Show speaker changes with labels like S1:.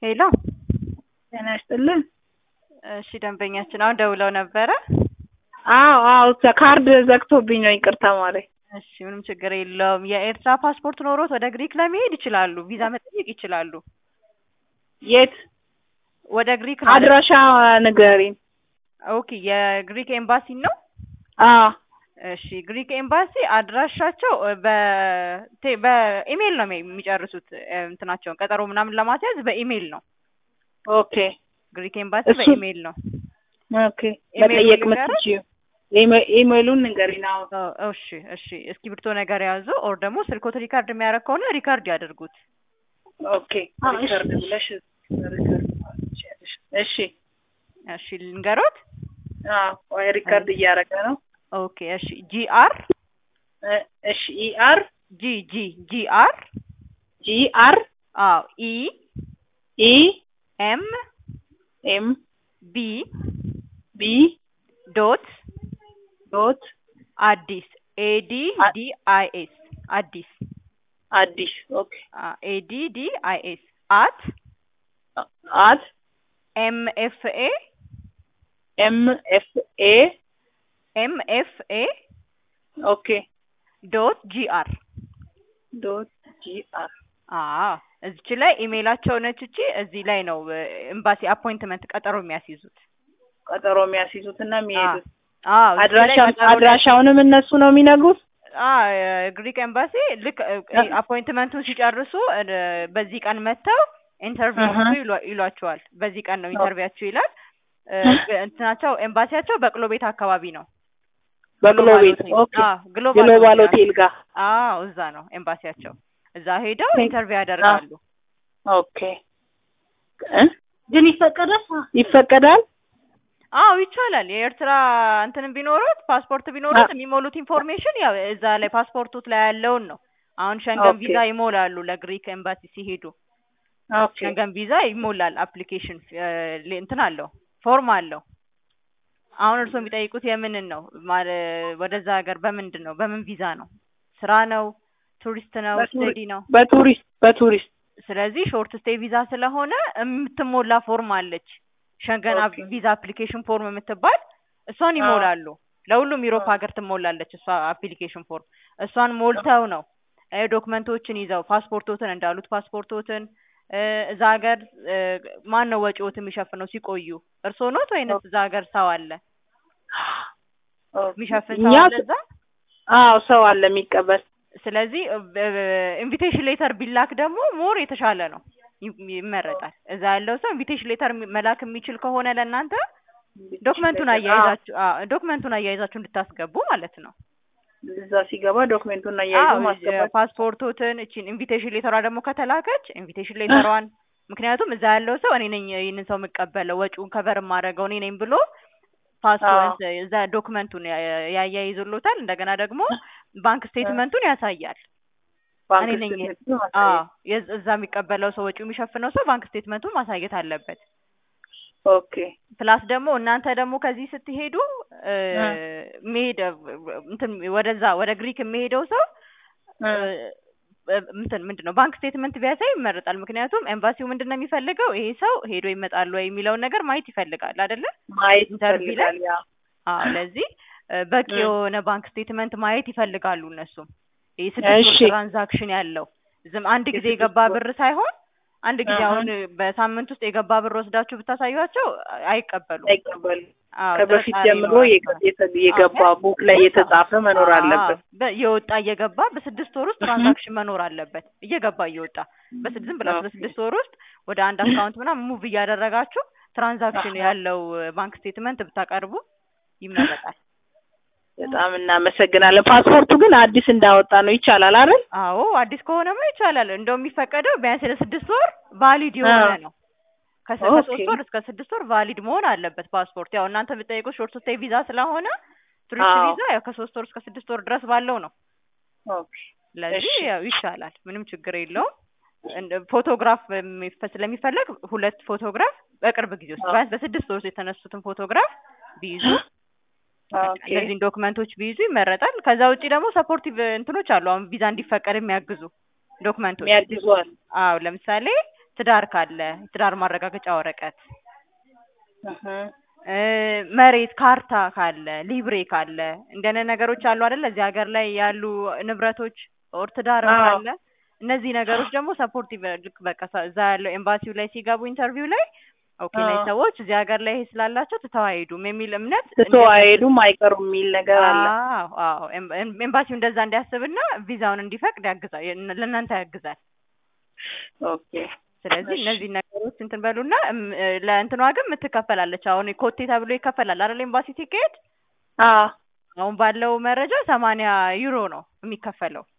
S1: ሄሎ
S2: ጤና ይስጥልን።
S1: እሺ ደንበኛችን አሁን ደውለው ነበረ።
S2: አዎ አዎ ካርድ ዘግቶብኝ ነው ይቅርታ ማረኝ።
S1: እሺ ምንም ችግር የለውም። የኤርትራ ፓስፖርት ኖሮት ወደ ግሪክ ለመሄድ ይችላሉ። ቪዛ መጠየቅ ይችላሉ።
S2: የት
S1: ወደ ግሪክ ነው።
S2: አድራሻ ንገሪኝ።
S1: ኦኬ የግሪክ ኤምባሲ ነው።
S2: አዎ
S1: እሺ ግሪክ ኤምባሲ አድራሻቸው በቴ- በኢሜይል ነው የሚጨርሱት እንትናቸውን ቀጠሮ ምናምን ለማስያዝ በኢሜይል ነው።
S2: ኦኬ
S1: ግሪክ ኤምባሲ
S2: እሱ-
S1: በኢሜይል ነው።
S2: ኦኬ
S1: ኢሜይሉን
S2: መጠየቅ
S1: ልንገርህ?
S2: የምትችይው ኢሜ- ኢሜይሉን ንገሪኝ። አዎ
S1: ኦ- እሺ እሺ እስክሪብቶ ነገር ያዙ። ኦር ደግሞ ስልኮት ሪካርድ የሚያደርግ ከሆነ ሪካርድ ያደርጉት።
S2: ኦኬ ሪከርድ ብለሽ ሪከርድ ትችያለሽ። እሺ
S1: እሺ ልንገሮት።
S2: አዎ ወይ ሪከርድ እያደረገ ነው።
S1: ኦኬ እሺ ጂአር
S2: እ- እሺ ኢአር
S1: ጂ ጂ ጂአር
S2: ጂ አር
S1: አዎ ኢ
S2: ኢ
S1: ኤም
S2: ኤም
S1: ቢ
S2: ቢ
S1: ዶት
S2: ዶት
S1: አዲስ ኤዲ ዲ አይ ኤስ አዲስ
S2: አዲስ ኦኬ
S1: ኤዲ ዲ አይ ኤስ አት
S2: አት
S1: ኤም ኤፍ ኤ
S2: ኤም ኤፍ ኤ
S1: ኤም ኤፍ ኤ
S2: ኦኬ
S1: ዶት ጂአር
S2: ዶት ጂ አር
S1: አዎ እዚች ላይ ኢሜይላቸው ነች እቺ እዚህ ላይ ነው ኤምባሲ አፖይንትመንት ቀጠሮ የሚያስይዙት
S2: ቀጠሮ የሚያስይዙት እና የሚሄዱት
S1: አዎ እዚህ ላይ
S2: አድራሻ
S1: ቀጠሮ
S2: አድራሻውንም እነሱ ነው የሚነግሩት።
S1: ግሪክ ኤምባሲ ልክ አፖይንትመንቱን ሲጨርሱ እ፣ በዚህ ቀን መጥተው ኢንተርቪው
S2: አሀ።
S1: አድርጉ ይሏ- ይሏቸዋል። በዚህ ቀን ነው ኢንተርቪያቸው ይላል። እ፣ እንትናቸው ኤምባሲያቸው በቅሎ ቤት አካባቢ ነው።
S2: በቅሎ
S1: ግሎባል
S2: ቤት
S1: ሆቴል።
S2: ኦኬ
S1: አዎ ግሎባል
S2: ግሎባል
S1: ሆቴል
S2: ሆቴል ጋር
S1: አዎ እዛ ነው ኤምባሲያቸው። እዛ ሄደው
S2: ኦኬ።
S1: ኢንተርቪው ያደርጋሉ።
S2: ኦኬ እ? ግን ይፈቀዳል ይፈቀዳል።
S1: አዎ ይቻላል። የኤርትራ እንትንም ቢኖሩት ፓስፖርት ቢኖሩት የሚሞሉት ኢንፎርሜሽን ያው እዛ ላይ ፓስፖርቱት ላይ ያለውን ነው። አሁን ሸንገን
S2: ኦኬ።
S1: ቪዛ ይሞላሉ ለግሪክ ኤምባሲ ሲሄዱ
S2: ኦኬ
S1: ሸንገን ቪዛ ይሞላል። አፕሊኬሽን እንትን አለው ፎርም አለው። አሁን እርስዎ የሚጠይቁት የምንን ነው? ማለ- ወደዛ ሀገር በምንድን ነው? በምን ቪዛ ነው? ስራ ነው? ቱሪስት ነው?
S2: በቱሪ-
S1: ስተዲ ነው?
S2: በቱሪስት በቱሪስት
S1: ስለዚህ ሾርት ስቴይ ቪዛ ስለሆነ የምትሞላ ፎርም አለች። ሸንገን አፕ-
S2: ኦኬ።
S1: ቪዛ አፕሊኬሽን ፎርም የምትባል እሷን
S2: አዎ።
S1: ይሞላሉ። ለሁሉም ዩሮፕ
S2: አዎ።
S1: ሀገር ትሞላለች እሷ አፕሊኬሽን ፎርም። እሷን ሞልተው ነው እ፣ ዶክመንቶችን ይዘው ፓስፖርቶትን እንዳሉት ፓስፖርቶትን እ፣ እዛ ሀገር እ፣ ማን ነው ወጪዎት የሚሸፍነው ሲቆዩ? እርስዎ ኖት ወይንስ እዛ ሀገር ሰው አለ
S2: ኦኬ።
S1: የሚሸፍን
S2: እኛ
S1: ሰው አለ እዛ?
S2: አዎ ሰው አለ የሚቀበል
S1: ስለዚህ ኢንቪቴሽን ሌተር ቢላክ ደግሞ ሞር የተሻለ ነው፣ ይ- ይመረጣል። እዛ ያለው ሰው ኢንቪቴሽን ሌተር መላክ የሚችል ከሆነ ለእናንተ ዶክመንቱን አያይዛችሁ አዎ ዶክመንቱን አያይዛችሁ እንድታስገቡ ማለት ነው።
S2: እዛ ሲገባ ዶክሜንቱን አያይዞ
S1: አዎ
S2: ማስገባት
S1: ፓስፖርቶትን እቺን ኢንቪቴሽን ሌተሯ ደግሞ ከተላከች ኢንቪቴሽን ሌተሯን ምክንያቱም እዛ ያለው ሰው እኔ ነኝ ይህንን ሰው የምቀበለው ወጪውን ከቨር የማደርገው እኔ ነኝ ብሎ ፓስፖርት እዛ ዶክመንቱን ያ- ያያይዙሎታል። እንደገና ደግሞ ባንክ ስቴትመንቱን ያሳያል።
S2: ባንክ
S1: እኔ ነኝ
S2: ስቴትመንት ነው
S1: አዎ
S2: ማሳየት።
S1: የዝ- እዛ የሚቀበለው ሰው ወጪው የሚሸፍነው ሰው ባንክ ስቴትመንቱን ማሳየት አለበት።
S2: ኦኬ
S1: ፕላስ ደግሞ እናንተ ደግሞ ከዚህ ስትሄዱ እ፣
S2: እ።
S1: መሄድ እንትን ወደዛ ወደ ግሪክ የሚሄደው ሰው
S2: እ።
S1: እ፣ እንትን ምንድን ነው ባንክ ስቴትመንት ቢያሳይ ይመረጣል። ምክንያቱም ኤምባሲው ምንድን ነው የሚፈልገው ይሄ ሰው ሄዶ ይመጣል ወይ የሚለውን ነገር ማየት ይፈልጋል አይደለ?
S2: ማየት
S1: ኢንተርቪው ላይ
S2: ይፈልጋል። ያ
S1: አዎ ለዚህ እ፣ በቂ
S2: እ።
S1: የሆነ ባንክ ስቴትመንት ማየት ይፈልጋሉ እነሱም። ይህ ስድስት ወር
S2: እሺ።
S1: ትራንዛክሽን ያለው ዝም አንድ ጊዜ
S2: የስድስት
S1: የገባ
S2: ወር።
S1: ብር ሳይሆን አንድ ጊዜ
S2: አሀ።
S1: አሁን በሳምንት ውስጥ የገባ ብር ወስዳችሁ ብታሳዩቸው አይቀበሉም።
S2: አይቀበልም።
S1: አዎ
S2: ከበፊት
S1: ጥርጣሬ
S2: ጀምሮ
S1: ይኖራቸዋል።
S2: የገ- የተ- የገባ ቡክ ላይ የተጻፈ መኖር አለበት።
S1: አዎ፣ በ- የወጣ እየገባ በስድስት ወር ውስጥ ትራንዛክሽን መኖር አለበት። እየገባ እየወጣ በስድስት ዝም ብላችሁ
S2: ኦኬ።
S1: በስድስት ወር ውስጥ ወደ አንድ አካውንት ምናምን ሙቭ እያደረጋችሁ ትራንዛክሽን
S2: አሀ።
S1: ያለው ባንክ ስቴትመንት ብታቀርቡ ይመረጣል።
S2: በጣም እናመሰግናለን። ፓስፖርቱ ግን አዲስ እንዳወጣ ነው ይቻላል አይደል?
S1: አዎ አዲስ ከሆነማ ይቻላል። እንደው የሚፈቀደው ቢያንስ ለስድስት ወር ቫሊድ የሆነ
S2: አዎ።
S1: ነው። ከስ-
S2: ኦኬ።
S1: ከሶስት ወር እስከ ስድስት ወር ቫሊድ መሆን አለበት ፓስፖርት። ያው እናንተ የምትጠይቁት ሾርት ስቴይ ቪዛ ስለሆነ ቱሪስት
S2: አዎ።
S1: ቪዛ ያው ከሶስት ወር እስከ ስድስት ወር ድረስ ባለው ነው።
S2: ኦኬ።
S1: ስለዚህ
S2: እሺ።
S1: ያው ይቻላል፣ ምንም ችግር የለውም። እንደ ፎቶግራፍ የሚፈ- ስለሚፈለግ ሁለት ፎቶግራፍ በቅርብ ጊዜ ውስጥ
S2: አዎ።
S1: ቢያንስ በስድስት ወር ውስጥ የተነሱትን ፎቶግራፍ ቢይዙ
S2: ኦኬ።
S1: እነዚህን ዶክመንቶች ቢይዙ ይመረጣል። ከዛ ውጪ ደግሞ ሰፖርቲቭ እንትኖች አሉ። አሁን ቪዛ እንዲፈቀድ የሚያግዙ ዶክመንቶች
S2: የሚያግዟል።
S1: አዎ ለምሳሌ ትዳር ካለ ትዳር ማረጋገጫ ወረቀት
S2: እህ
S1: እ መሬት ካርታ ካለ ሊብሬ ካለ እንደነ ነገሮች አሉ አይደል እዚህ ሀገር ላይ ያሉ ንብረቶች ኦር ትዳርም
S2: አዎ።
S1: ካለ እነዚህ ነገሮች ደግሞ ሰፖርቲቭ ልክ በቃ ሰ- እዛ ያለው ኤምባሲው ላይ ሲገቡ ኢንተርቪው ላይ ኦኬ እነዚህ
S2: አዎ።
S1: ሰዎች እዚህ ሀገር ላይ ይሄ ስላላቸው ትተው አይሄዱም የሚል እምነት
S2: ትቶ አይሄዱም አይቀሩም የሚል ነገር አለ።
S1: አዎ አዎ ኤም- ኤም- ኤምባሲው እንደዛ እንዲያስብና ቪዛውን እንዲፈቅድ ያግዛል የእነ- ለእናንተ ያግዛል
S2: ኦኬ
S1: ስለዚህ
S2: እሺ።
S1: እነዚህ ነገሮች እንትን በሉና እም፣ እ፣ ለእንትኗ ግን የምትከፈላለች አሁን ኮቴ ተብሎ ይከፈላል አይደል ኤምባሲ ሲካሄድ
S2: አዎ
S1: አሁን ባለው መረጃ ሰማንያ ዩሮ ነው የሚከፈለው